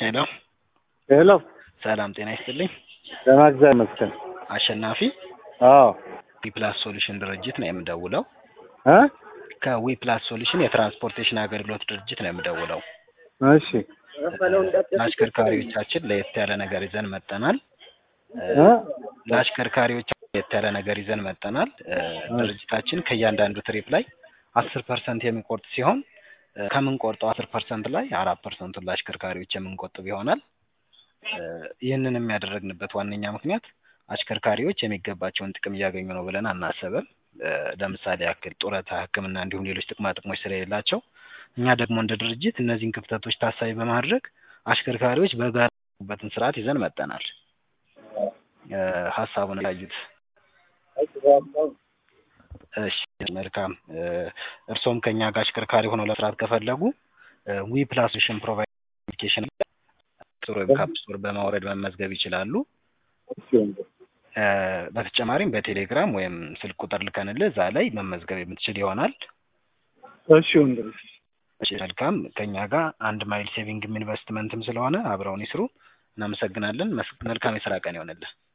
ሄሎ ሄሎ ሰላም ጤና ይስጥልኝ። ደህና እግዚአብሔር ይመስገን። አሸናፊ አዎ ዊፕላስ ሶሉሽን ድርጅት ነው የምደውለው። እ ከዊፕላስ ሶሉሽን የትራንስፖርቴሽን አገልግሎት ድርጅት ነው የምደውለው። እሺ ለአሽከርካሪዎቻችን ለየት ያለ ነገር ይዘን መጠናል። እ ለአሽከርካሪዎች ለየት ያለ ነገር ይዘን መጠናል። እ ድርጅታችን ከእያንዳንዱ ትሪፕ ላይ አስር ፐርሰንት የሚቆርጥ ሲሆን እ ከምንቆርጠው አስር ፐርሰንት ላይ አራት ፐርሰንቱን ለአሽከርካሪዎች የምንቆጥብ ይሆናል። እ ይህንን የሚያደረግንበት ዋነኛ ምክንያት አሽከርካሪዎች የሚገባቸውን ጥቅም እያገኙ ነው ብለን አናስብም። እ ለምሳሌ ያክል ጡረታ፣ ሕክምና እንዲሁም ሌሎች ጥቅማ ጥቅሞች ስለሌላቸው እኛ ደግሞ እንደ ድርጅት እነዚህን ክፍተቶች ታሳቢ በማድረግ አሽከርካሪዎች በጋራ የሚሰሩበትን ስርዓት ይዘን መጠናል። እ ሀሳቡን ያዩት እሺ መልካም እ እርስዎም ከኛ ጋር አሽከርካሪ ሆነው ለመስራት ከፈለጉ ዊ ፕላስ ሶሉሽን ፕሮቫይድ አፕሊኬሽን ስቶር ወይም ካፕ ስቶር በማውረድ መመዝገብ ይችላሉ። እ በተጨማሪም በቴሌግራም ወይም ስልክ ቁጥር ልከንልህ እዛ ላይ መመዝገብ የምትችል ይሆናል። እሺ ወንድም እሺ መልካም ከኛ ጋር አንድ ማይል ሴቪንግም ኢንቨስትመንትም ስለሆነ አብረውን ይስሩ። እናመሰግናለን። መስ- መልካም የስራ ቀን ይሆንልህ።